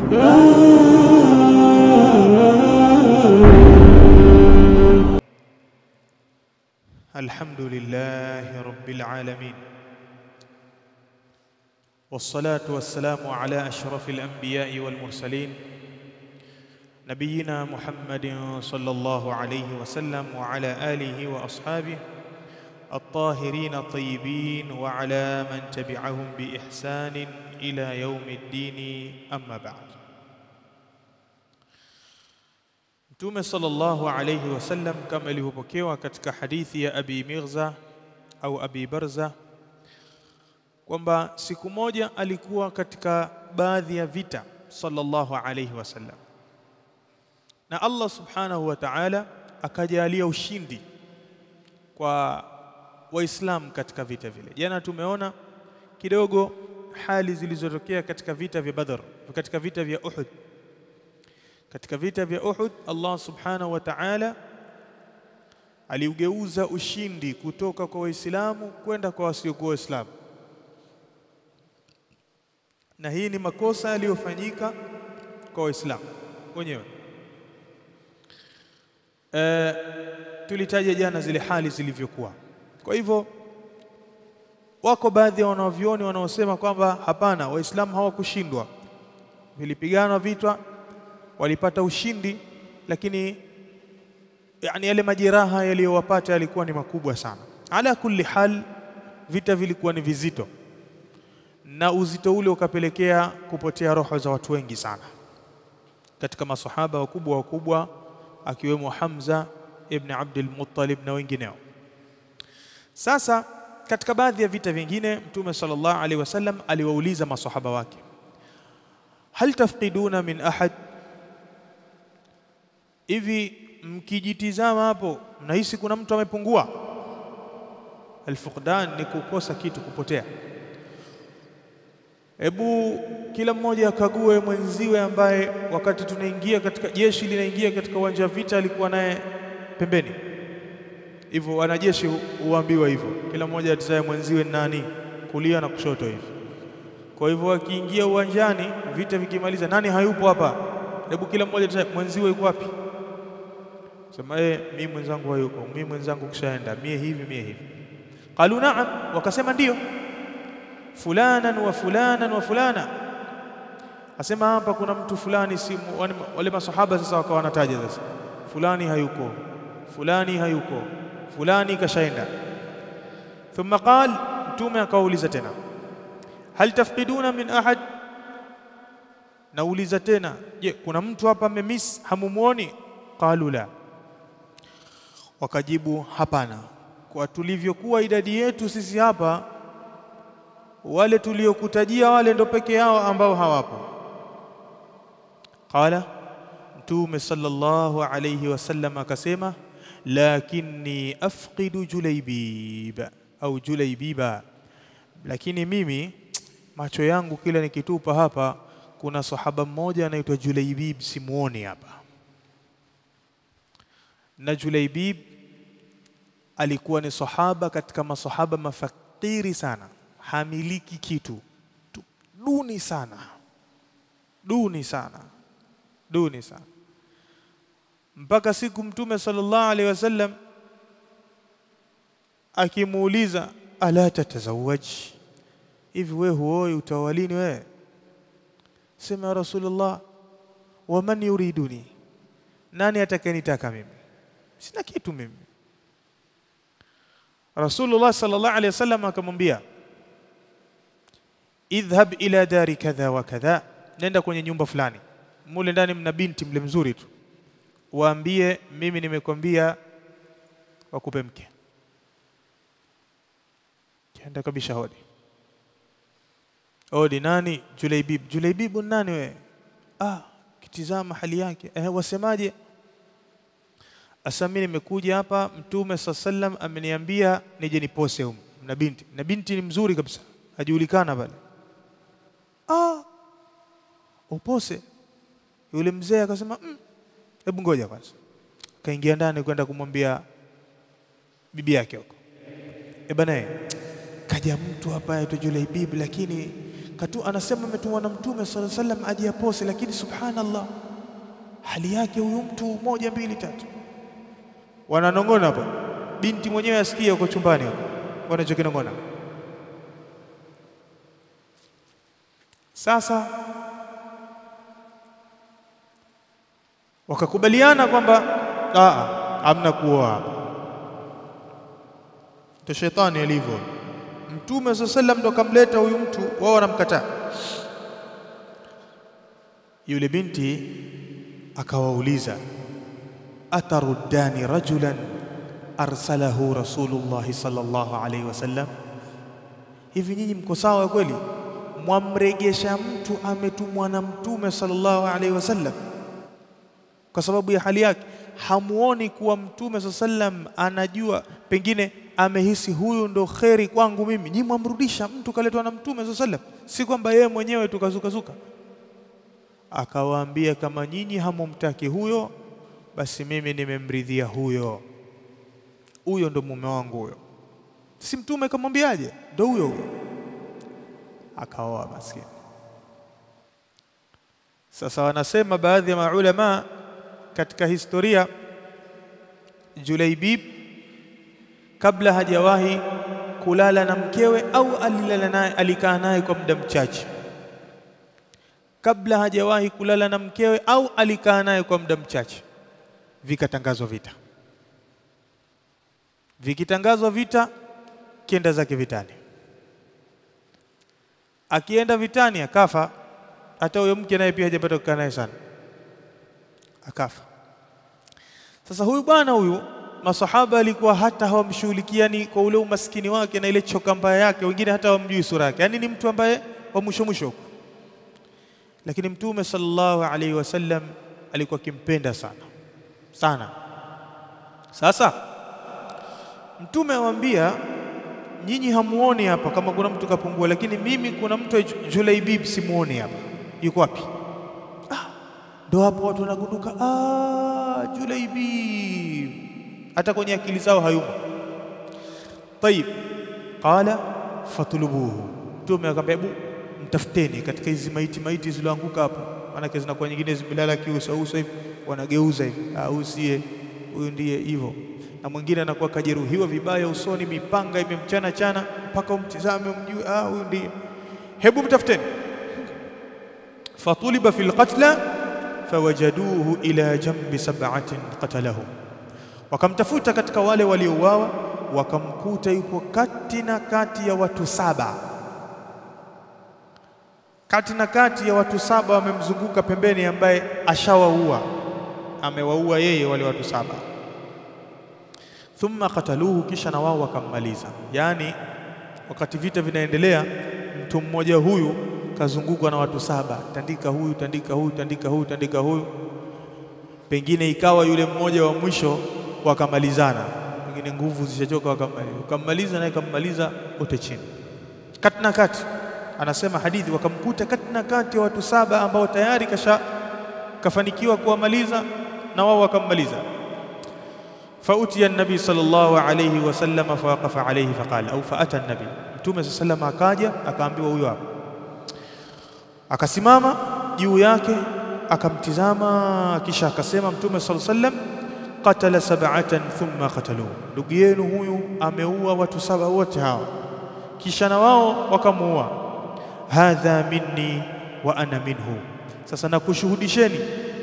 الحمد لله رب العالمين والصلاة والسلام على أشرف الأنبياء والمرسلين نبينا محمد صلى الله عليه وسلم وعلى آله وأصحابه الطاهرين الطيبين وعلى من تبعهم بإحسان إلى يوم الدين أما بعد Mtume sallallahu alayhi wasallam kama ilivyopokewa katika hadithi ya Abi Mirza au Abi Barza kwamba siku moja alikuwa katika baadhi ya vita sallallahu alayhi wasallam, na Allah subhanahu wa ta'ala akajalia ushindi kwa Waislamu katika vita vile. Jana tumeona kidogo hali zilizotokea katika vita vya Badr, katika vita vya Uhud katika vita vya Uhud Allah subhanahu wa ta'ala aliugeuza ushindi kutoka kwa Waislamu kwenda kwa wasiokuwa Waislamu, na hii ni makosa yaliyofanyika kwa Waislamu wenyewe. E, tulitaja jana zile hali zilivyokuwa. Kwa hivyo wako baadhi ya wanavyuoni wanaosema kwamba hapana, Waislamu hawakushindwa, vilipiganwa vita walipata ushindi, lakini yani yale majeraha yaliyowapata yalikuwa ni makubwa sana. Ala kulli hal, vita vilikuwa ni vizito, na uzito ule ukapelekea kupotea roho za watu wengi sana katika masahaba wakubwa wakubwa, akiwemo Hamza ibn Abdul Muttalib na wengineo. Sasa katika baadhi ya vita vingine, Mtume sallallahu alaihi wasallam aliwauliza masahaba wake, hal tafqiduna min ahad hivi mkijitizama hapo mnahisi kuna mtu amepungua? Alfuqdan ni kukosa kitu, kupotea. Hebu kila mmoja akague mwenziwe ambaye wakati tunaingia katika jeshi linaingia katika uwanja wa vita alikuwa naye pembeni. Hivyo wanajeshi huambiwa hivyo, kila mmoja atizaye mwenziwe nani, kulia na kushoto hivi. Kwa hivyo wakiingia uwanjani, vita vikimaliza, nani hayupo hapa? Hebu kila mmoja atizaye mwenziwe yuko wapi? Sema eh, mimi mwenzangu hayuko, mimi mwenzangu kishaenda, mie hivi mie hivi. Qalu naam, wakasema ndio. Fulanan wa fulanan wa fulana, asema hapa kuna mtu fulani, si wale masahaba sasa wakawa wanataja sasa, fulani hayuko, fulani hayuko, fulani kashaenda. Thumma qal, Mtume akauliza tena, hal tafqiduna min ahad, nauliza tena, je, kuna mtu hapa mmemiss, hamumuoni? Qalu la Wakajibu hapana, kwa tulivyokuwa idadi yetu sisi hapa, wale tuliokutajia wale ndo peke yao ambao hawapo. Qala, Mtume sallallahu alayhi wasallam akasema, lakinni afqidu Julaibib au Julaibiba, lakini mimi macho yangu kila nikitupa hapa, kuna sahaba mmoja anaitwa Julaibib, simuoni hapa na Julaibib alikuwa ni sahaba katika masahaba mafakiri sana, hamiliki kitu, duni sana, duni sana, duni sana, mpaka siku Mtume sallallahu alaihi wasallam akimuuliza ala tatazawaj, hivi we huoi utawalini wewe? Sema ya Rasulullah, waman yuriduni, nani atakayenitaka mimi sina kitu mimi. Rasulullah sallallahu alaihi wasallam akamwambia, idhhab ila dari kadha wa kadha, nenda kwenye nyumba fulani, mule ndani mna binti mle mzuri tu, waambie mimi nimekwambia wakupe mke. Kenda kabisha hodi hodi, nani? Julaibib. Julaibibu nani wewe? Ah, kitizama hali yake. Eh, wasemaje? Asa mimi nimekuja hapa, Mtume saa sallam ameniambia nije nipose humu na binti, na binti ni mzuri kabisa, ajulikana pale. Ah, upose? Yule mzee akasema hebu mm, ngoja kwanza. Kaingia ndani kwenda kumwambia bibi yake huko, e bana, kaja mtu hapa aitwa Julaibib, lakini katu anasema ametumwa na mtume sallallahu alaihi wasallam aje apose, lakini subhanallah, hali yake huyu mtu moja mbili tatu, wananong'ona hapa. Binti mwenyewe asikia huko chumbani hapo wanachokinong'ona. Sasa wakakubaliana kwamba hamna kuoa hapa. Ndio shetani alivyo. Mtume saa sallam ndo akamleta huyu mtu, wao wanamkataa. Yule binti akawauliza, ataruddani rajulan arsalahu rasulullahi sallallahu alaihi wasallam, hivi nyinyi mko sawa kweli? Mwamregesha mtu ametumwa na mtume sallallahu alaihi wasallam kwa sababu ya hali yake, hamuoni kuwa mtume saa sallam anajua, pengine amehisi huyu ndo kheri kwangu mimi. Nyi mwamrudisha mtu kaletwa na mtume saa sallam, si kwamba yeye mwenyewe tukazukazuka. Akawaambia, kama nyinyi hamumtaki huyo, basi mimi nimemridhia huyo, huyo ndo mume wangu huyo. Si mtume kamwambiaje? Ndo huyo huyo, akaoa maskini. Sasa wanasema baadhi ya maulama katika historia, Julaibib kabla hajawahi kulala na mkewe au alilala naye, alikaa naye kwa muda mchache, kabla hajawahi kulala na mkewe au alikaa naye kwa muda mchache, vikatangazwa vita. Vikitangazwa vita, kienda zake vitani. Akienda vitani akafa, hata huyo mke naye pia hajapata kukaa naye sana, akafa. Sasa huyu bwana huyu masahaba alikuwa hata hawamshughulikiani kwa ule umaskini wake na ile choka mbaya yake, wengine hata hawamjui sura yake, yaani ni mtu ambaye wa mwisho mwisho huko. Lakini Mtume sallallahu alaihi wasallam alikuwa akimpenda sana sana. Sasa Mtume awaambia, nyinyi hamuoni hapa kama kuna mtu kapungua, lakini mimi kuna mtu Julaibib simuoni hapa, yuko wapi? Ah, ndo hapo watu wanagunduka, ah, Julaibib hata kwenye akili zao hayumo. Tayib, qala fatulubuhu, Mtume akamwambia hebu mtafuteni katika hizi maiti maiti zilizoanguka hapo, maanake zinakuwa nyingine zimelala kiusauso hivi, wanageuza hivi, ah, huyu siye, huyu ndiye hivyo. Na mwingine anakuwa kajeruhiwa vibaya usoni, mipanga imemchana chana, mpaka umtizame umjue, ah, huyu ndiye. Hebu mtafuteni. Fatuliba fil qatla fawajaduhu ila jambi sab'atin qatalahum wakamtafuta katika wale waliouawa, wakamkuta yupo kati na kati ya watu saba, kati na kati ya watu saba wamemzunguka pembeni, ambaye ashawaua, amewaua yeye wale watu saba. Thumma qataluhu, kisha na wao wakammaliza. Yaani wakati vita vinaendelea, mtu mmoja huyu kazungukwa na watu saba, tandika huyu, tandika huyu, tandika huyu, tandika huyu, pengine ikawa yule mmoja wa mwisho wakamalizana, pengine nguvu zishachoka, wakammaliza naye kammaliza wote chini, kati na kati. Anasema hadithi, wakamkuta kati na kati ya watu saba ambao tayari kasha kafanikiwa kuwamaliza na wao wakammaliza. Fautiya nabii sallallahu alayhi wasallam fawaqafa alayhi faqala, au faata nabii, Mtume sallallahu akaja akaambiwa huyo hapo, akasimama juu yake akamtizama, kisha akasema Mtume sallallahu alayhi wasallam qatala sab'atan thumma qataluhu, ndugu yenu huyu ameua watu saba wote hawa, kisha na wao wakamuua. Hadha minni wa ana minhu, sasa nakushuhudisheni,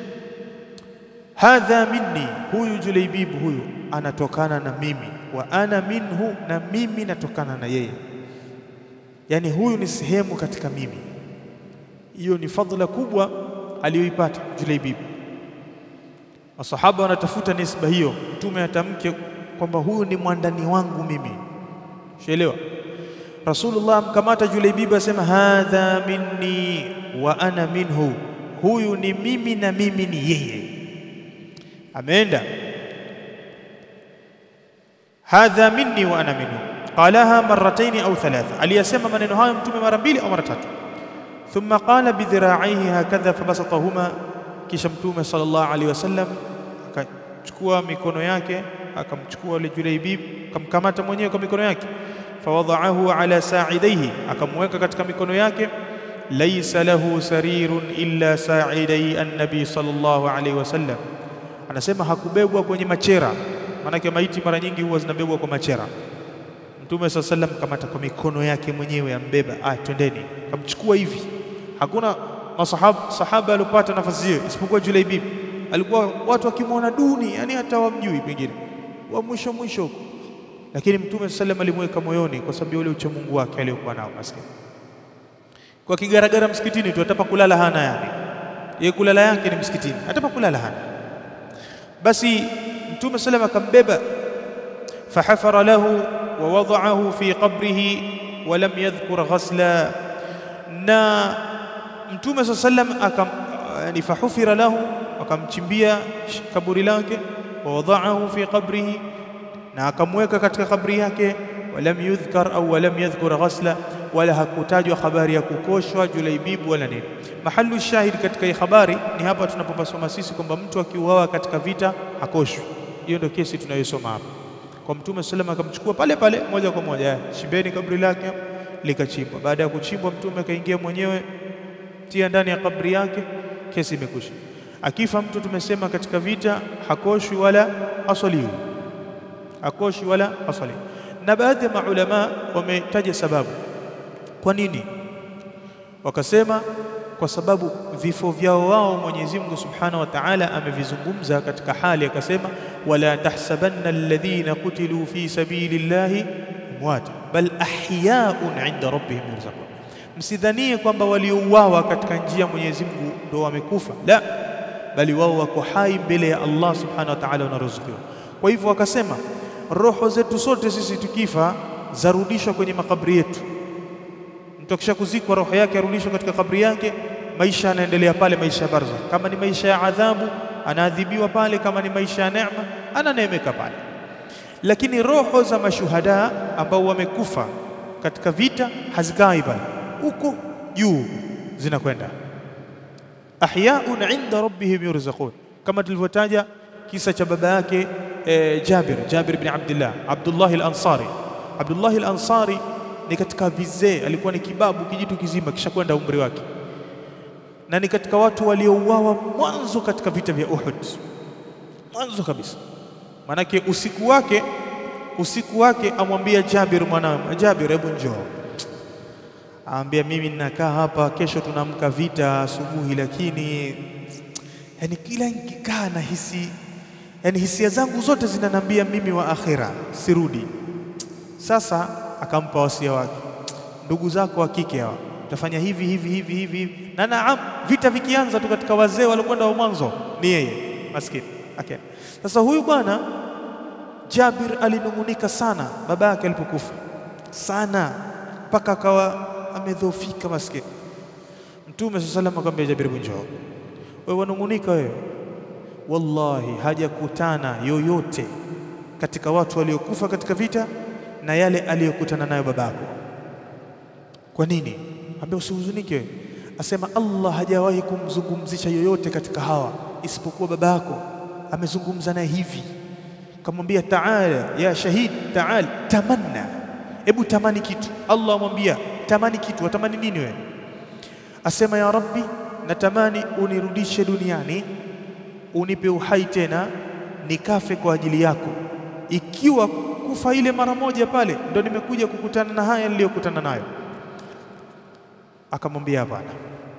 hadha minni, huyu Julaibib huyu anatokana na mimi, wa ana minhu, na mimi natokana na yeye, yani huyu ni sehemu katika mimi. Hiyo ni fadhila kubwa aliyoipata Julaibib. Masahaba wanatafuta nisba hiyo, mtume atamke kwamba huyu ni mwandani wangu mimi. Shaelewa? Rasulullah amkamata Julaibib asema hadha minni wa ana minhu, huyu ni mimi na mimi ni yeye. Ameenda hadha minni wa ana minhu, qalaha marrataini au thalatha, aliyasema maneno hayo mtume mara mbili au mara tatu. Thumma qala bidhiraihi hakadha fabasatahuma kisha Mtume sallallahu alaihi wasallam akachukua mikono yake akamchukua yule Julaibib akamkamata mwenyewe kwa mikono yake, fawadaahu ala saidaihi, akamweka katika mikono yake, laysa lahu sarirun illa sa'idai an-nabi sallallahu alaihi wasallam, anasema hakubebwa kwenye machera. Maanake maiti mara nyingi huwa zinabebwa kwa machera. Mtume saa sallam kamata kwa mikono yake mwenyewe, ambeba, ah, twendeni, kamchukua hivi. Hakuna masahaba sahaba aliopata nafasi hiyo isipokuwa Julaibib. Alikuwa watu wakimwona duni, yani hata wamjui pengine wa mwisho mwisho huko, lakini Mtume saa sallam alimweka moyoni kwa sababu ya ule uchamungu wake aliokuwa nao. Maskini kwa kigaragara msikitini tu, atapa kulala hana, yani yeye kulala yake ni msikitini, atapa kulala hana. Basi Mtume saa sallam akambeba, fahafara lahu wa wadaahu fi qabrihi wa lam yadhkur ghasla, na Mtume saa sallam akam yani fahufira lahu, akamchimbia kaburi lake, wa wadaahu fi qabrihi, na akamweka katika kabri yake, walam yudhkar au walam yadhkur ghasla, wala hakutajwa habari ya kukoshwa Julaibibu wala nini. Mahalu shahid katika hii habari ni hapa tunapopasoma sisi kwamba mtu akiuawa katika vita hakoshwi. Hiyo ndio kesi tunayosoma hapa kwa Mtume sallam, akamchukua pale pale moja kwa moja, chimbeni kabri lake, likachimbwa. Baada ya kuchimbwa, Mtume akaingia mwenyewe tia ndani ya kabri yake, kesi imekwisha. Akifa mtu tumesema katika vita hakoshwi wala asaliwi, hakoshwi wala asaliwi. Na baadhi ya maulama wametaja sababu kwa nini, wakasema kwa sababu vifo vyao wao Mwenyezi Mungu Subhanahu wa Ta'ala amevizungumza katika hali akasema, wala tahsabanna alladhina qutilu fi sabilillahi amwata bal ahyaun inda rabbihim yurzaqun, msidhanie kwamba waliouawa katika njia ya Mwenyezi Mungu ndio wamekufa, la, bali wao wako hai mbele ya Allah Subhanahu wa Ta'ala wanaruzukiwa. Kwa hivyo wakasema roho zetu sote sisi tukifa zarudishwa kwenye makaburi yetu mtu akisha kuzikwa roho yake arudishwa katika kabri yake, maisha yanaendelea pale, maisha ya barzakh. Kama ni maisha ya adhabu, anaadhibiwa pale. Kama ni maisha ya neema, ananeemeka pale. Lakini roho za mashuhada ambao wamekufa katika vita hazikai pale, huko juu zinakwenda ahyaun inda rabbihim yurzaqun, kama tulivyotaja kisa cha baba yake eh, Jabir Jabir bin Abdullah Abdullah al-Ansari Abdullah al-Ansari ni katika vizee, alikuwa ni kibabu kijitu kizima kisha kwenda umri wake, na ni katika watu waliouawa mwanzo katika vita vya Uhud, mwanzo kabisa. Maanake usiku wake usiku wake amwambia Jabir mwanawe, Jabir, hebu njoo. Aambia mimi ninakaa hapa, kesho tunamka vita asubuhi, lakini yani kila nikikaa na hisi yani hisia zangu zote zinanambia mimi wa akhira sirudi. Sasa akampa wasia wake, ndugu zako wa kike hawa utafanya hivi hivi hivi hivi hivi, na naam, vita vikianza tu katika wazee waliokwenda wa mwanzo ni yeye maskini. Okay. Sasa huyu bwana Jabir alinung'unika sana baba yake alipokufa sana, mpaka akawa amedhoofika maskini. Mtume saa salam akamwambia Jabir, njoo wewe, wanung'unika wewe. Wallahi hajakutana yoyote katika watu waliokufa katika vita na yale aliyokutana nayo babako. Kwa nini? Ambia usihuzunike wewe. Asema Allah hajawahi kumzungumzisha yoyote katika hawa isipokuwa baba yako, amezungumza naye hivi, kamwambia taala ya shahid, taal tamanna, hebu tamani kitu. Allah amwambia tamani kitu. Watamani nini wewe? Asema ya Rabbi, natamani unirudishe duniani, unipe uhai tena, nikafe kwa ajili yako. Ikiwa kufa ile mara moja pale ndo nimekuja kukutana na haya niliyokutana nayo. Akamwambia hapana,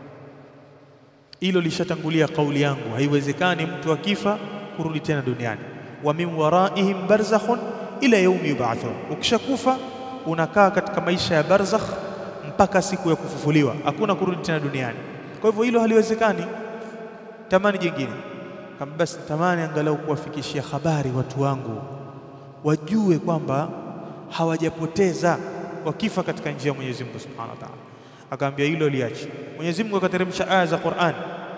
hilo lishatangulia kauli yangu, haiwezekani mtu akifa kurudi tena duniani. wa min waraihim barzakhun ila yaumi yub'athun, ukishakufa unakaa katika maisha ya barzakh mpaka siku ya kufufuliwa, hakuna kurudi tena duniani. Kwa hivyo hilo haliwezekani. Tamani jingine kama basi, tamani angalau kuwafikishia habari watu wangu wajue kwamba hawajapoteza wakifa katika njia ya Mwenyezi Mungu Subhanahu wa Ta'ala. Akaambia hilo liache. Mwenyezi Mungu akateremsha aya za Qur'an,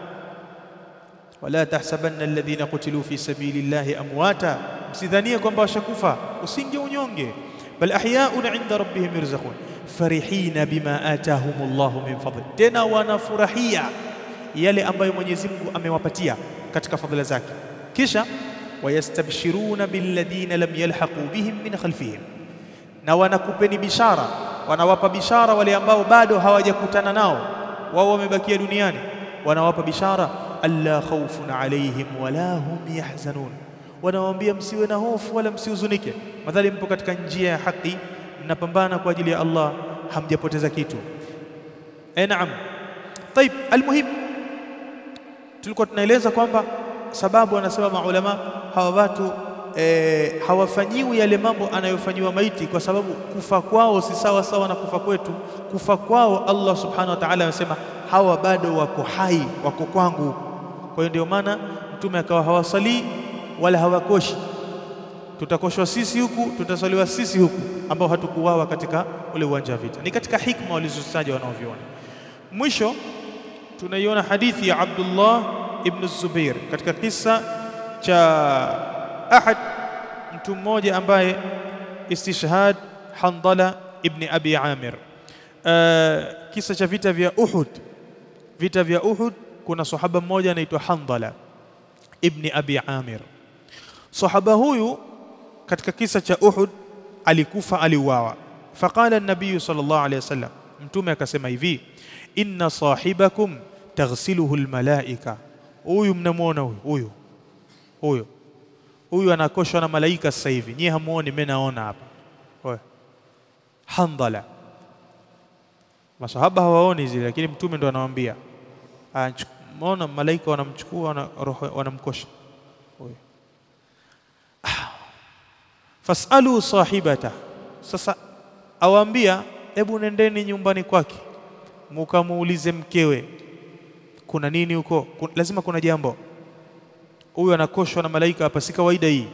wala tahsabanna alladhina qutilu fi sabilillahi amwata, msidhanie kwamba washakufa, usinge unyonge, bal ahyaun inda rabbihim yurzaqun farihina bima atahumullahu min fadli, tena wanafurahia yale ambayo Mwenyezi Mungu amewapatia katika fadhila zake, kisha wayastabshiruna billadhina lam yalhaqu bihim min khalfihim, na wanakupeni bishara, wanawapa bishara wale ambao bado hawajakutana nao wao wamebakia duniani, wanawapa bishara alla khawfun alaihim wala hum yahzanun, wanawaambia msiwe na hofu wala msihuzunike, madhali mpo katika njia ya haki, mnapambana kwa ajili ya Allah, hamjapoteza kitu. E, naam. Taib, almuhim tulikuwa tunaeleza kwamba sababu, wanasema maulama hawa watu e, hawafanyiwi yale mambo anayofanyiwa maiti, kwa sababu kufa kwao si sawa sawa na kufa kwetu. Kufa kwao Allah subhanahu wa ta'ala amesema hawa bado wako hai, wako kwangu. Kwa hiyo ndio maana Mtume akawa hawasalii wala hawakoshi. Tutakoshwa sisi huku, tutasaliwa sisi huku, ambao hatukuwawa katika ule uwanja wa vita. Ni katika hikma walizotaja wanaoviona. Mwisho tunaiona hadithi ya Abdullah ibn Zubair katika kisa cha ahad mtu mmoja ambaye istishhad Handala ibn Abi Amir. Uh, kisa cha vita vya Uhud. Vita vya Uhud, kuna sahaba mmoja anaitwa Handala ibn Abi Amir. Sahaba huyu katika kisa cha Uhud alikufa, aliuawa. Faqala an-nabiy sallallahu alayhi wasallam, mtume akasema hivi, inna sahibakum taghsiluhu almalaika, huyu mnamwona huyu huyu huyu huyu anakoshwa na malaika sasa hivi, nyie hamuoni, mimi naona hapa. Handala, masahaba hawaoni zile, lakini mtume ndo anawaambia, maona malaika wanamchukua wanamkosha huyu. Fasalu sahibata, sasa awaambia, hebu nendeni nyumbani kwake mukamuulize mkewe kuna nini huko, lazima kuna jambo huyu anakoshwa na malaika hapa, si kawaida hii.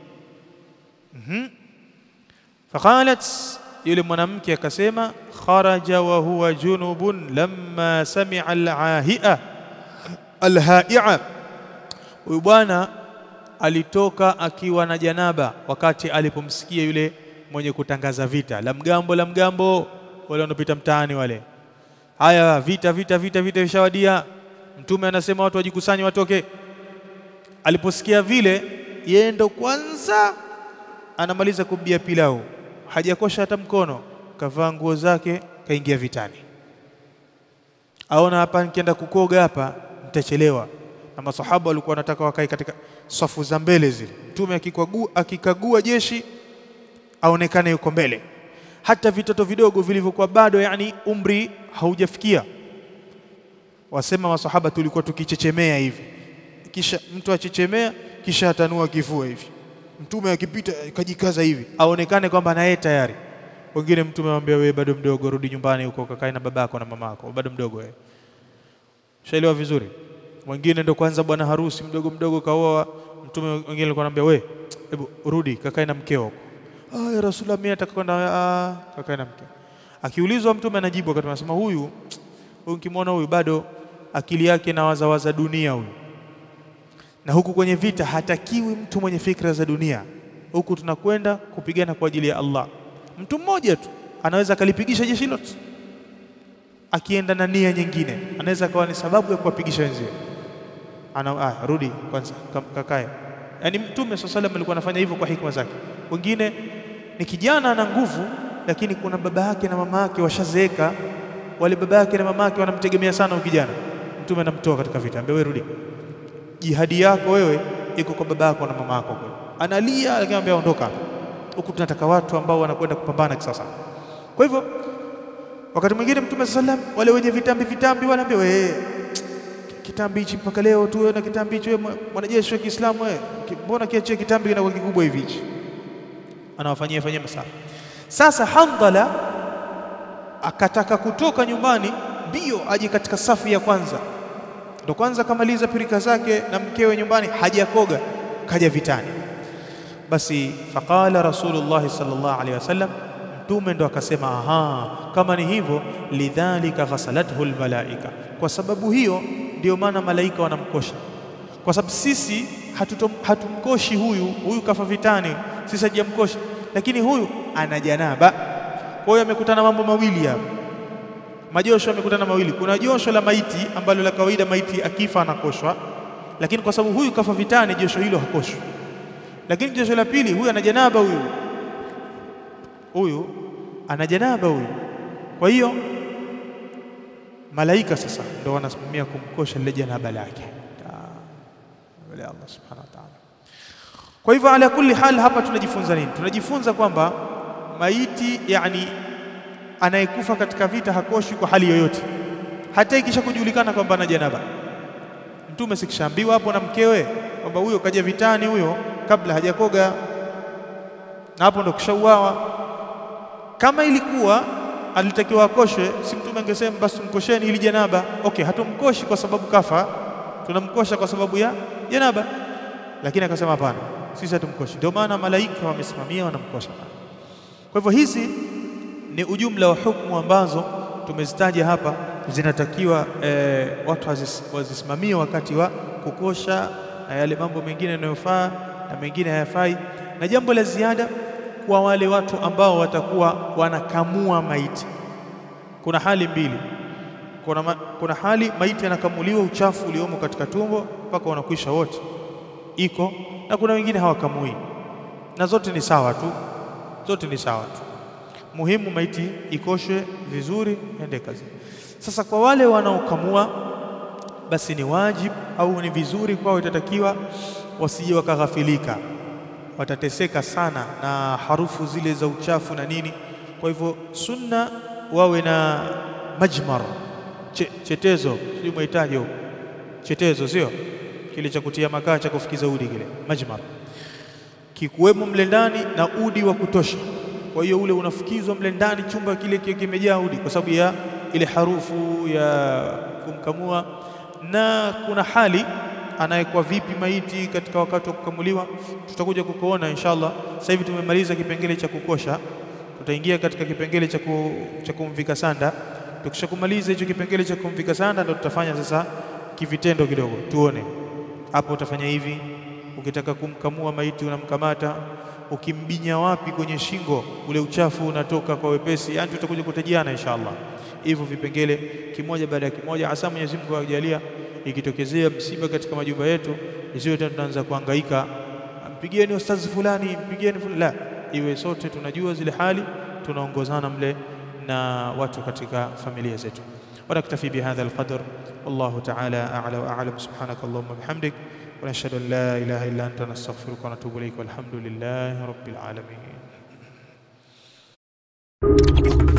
mm-hmm. Faqalat, yule mwanamke akasema, kharaja wa huwa junubun lamma sami'a alahia alhaia, huyu bwana alitoka akiwa na janaba wakati alipomsikia yule mwenye kutangaza vita, la mgambo la mgambo, wale wanapita mtaani wale, haya vita vita vita vita vishawadia. Mtume anasema watu wajikusanye, watoke Aliposikia vile, yeye ndo kwanza anamaliza kubia pilau, hajakosha hata mkono, kavaa nguo zake, kaingia vitani. Aona hapa, nikienda kukoga hapa nitachelewa, na masahaba walikuwa wanataka wakae katika safu za mbele zile. Mtume akikagua, akikagua jeshi aonekane yuko mbele, hata vitoto vidogo vilivyokuwa bado, yani umri haujafikia. Wasema masahaba tulikuwa tukichechemea hivi kisha mtu achechemea, kisha atanua kifua hivi. Mtume akipita kajikaza hivi, aonekane kwamba na yeye tayari. Wengine mtume amwambia, wewe bado mdogo, rudi nyumbani huko kakae na babako na mamako, bado mdogo wewe. Shaelewa vizuri. Mwingine ndo kwanza bwana harusi mdogo mdogo kaoa. Mtume wengine alikuwa anamwambia, we hebu rudi kakae na mkeo huko. Ah, ya Rasulullah, mimi nataka kwenda. Ah, kakae na mkeo. Akiulizwa mtume anajibu, akati anasema, huyu huyu, nikimwona huyu bado akili yake na wazawaza dunia huyu na huku kwenye vita hatakiwi mtu mwenye fikra za dunia. Huku tunakwenda kupigana kwa ajili ya Allah. Mtu mmoja tu anaweza akalipigisha jeshi lote, akienda na nia nyingine, anaweza akawa ni sababu ya kuwapigisha wenzio. Ana ah, rudi kwanza kakae. Yaani Mtume swalla salam alikuwa anafanya hivyo kwa hikma zake. Wengine ni kijana ana nguvu, lakini kuna baba yake na mama yake washazeeka, wale baba yake na mama yake wanamtegemea sana ukijana. Mtume anamtoa katika vita, ambaye wewe rudi jihadi yako wewe iko kwa baba yako na mama yako kule. Analia lakini anambia ondoka hapa. Huku tunataka watu ambao wanakwenda kupambana kisasa. Kwa hivyo wakati mwingine Mtume sallam wale wenye vitambi vitambi wanaambia wewe, kitambi hichi mpaka leo tu wewe na kitambi hicho, wewe mwanajeshi wa Kiislamu wewe, mbona kiachie kitambi kinakuwa kikubwa hivi hichi? Anawafanyia fanyia masaa. Sasa Handala akataka kutoka nyumbani mbio aje katika safu ya kwanza ndo kwanza kamaliza pirika zake na mkewe nyumbani, hajakoga kaja vitani. Basi faqala Rasulullah sallallahu alaihi wasallam, mtume ndo akasema, aha, kama ni hivyo, lidhalika ghasalathu almalaika, kwa sababu hiyo ndio maana malaika wanamkosha, kwa sababu sisi hatutom, hatumkoshi huyu huyu, kafa vitani, sisi hajamkoshi, lakini huyu ana janaba. Kwa hiyo amekutana mambo mawili hapa majosho yamekutana mawili. Kuna josho la maiti ambalo la kawaida maiti akifa anakoshwa, lakini kwa sababu huyu kafa vitani, josho hilo hakoshwi. Lakini josho la pili, huyu ana janaba, huyu huyu ana janaba huyu. Kwa hiyo malaika sasa ndo wanasimamia kumkosha lile janaba lake mbele ya Allah subhanahu wa ta'ala. Kwa hivyo ala kulli hal, hapa tunajifunza nini? Tunajifunza kwamba maiti, yani anayekufa katika vita hakoshwi kwa hali yoyote, hata ikisha kujulikana kwamba ana janaba. Mtume sikishaambiwa hapo na mkewe kwamba huyo kaja vitani huyo kabla hajakoga, na hapo ndo kishauawa. Kama ilikuwa alitakiwa akoshwe, si mtume angesema basi tumkosheni hili janaba? Okay, hatumkoshi kwa sababu kafa, tunamkosha kwa sababu ya janaba, lakini akasema hapana, sisi hatumkoshi. Ndio maana malaika wamesimamia wanamkosha. Kwa hivyo hizi ni ujumla wa hukumu ambazo tumezitaja hapa, zinatakiwa eh, watu wazisimamie wakati wa kukosha na yale mambo mengine yanayofaa na mengine hayafai. Na jambo la ziada kwa wale watu ambao watakuwa wanakamua maiti, kuna hali mbili. Kuna, ma, kuna hali maiti anakamuliwa uchafu uliomo katika tumbo mpaka wanakwisha wote, iko na kuna wengine hawakamui, na zote ni sawa tu, zote ni sawa tu. Muhimu maiti ikoshwe vizuri, ende kazi. Sasa kwa wale wanaokamua, basi ni wajibu au ni vizuri kwao, itatakiwa wasije wakaghafilika watateseka sana na harufu zile za uchafu na nini. Kwa hivyo sunna wawe na majmar che, chetezo, sijui mwahitaji huko chetezo, sio kile cha kutia makaa cha kufikiza udi, kile majmar kikuwemo mle ndani na udi wa kutosha. Kwa hiyo ule unafukizwa mle ndani, chumba kile kimejaa udi kwa sababu ya ile harufu ya kumkamua. Na kuna hali anayekuwa vipi maiti katika wakati wa kukamuliwa, tutakuja kukuona inshallah. Sasa hivi tumemaliza kipengele cha kukosha, tutaingia katika kipengele cha cha kumvika sanda. Tukishakumaliza hicho kipengele cha kumvika sanda, ndo tutafanya sasa kivitendo kidogo, tuone hapo utafanya hivi. Ukitaka kumkamua maiti unamkamata, ukimbinya wapi kwenye shingo, ule uchafu unatoka kwa wepesi. Yani tutakuja kutajiana inshallah hivyo vipengele kimoja baada ya kimoja, hasa Mwenyezi Mungu ajalia ikitokezea msiba katika majumba yetu, isiwe tena tunaanza kuhangaika, mpigieni ustazi fulani, mpigieni fulani. La, iwe sote tunajua zile hali, tunaongozana mle na watu katika familia zetu. Wanaktafi bihadha alqadr, wallahu ta'ala a'la wa a'lam. Subhanaka allahumma bihamdik wa nashhadu an la ilaha illa anta nastaghfiruka wa natubu ilayk, walhamdulillahi rabbil alamin.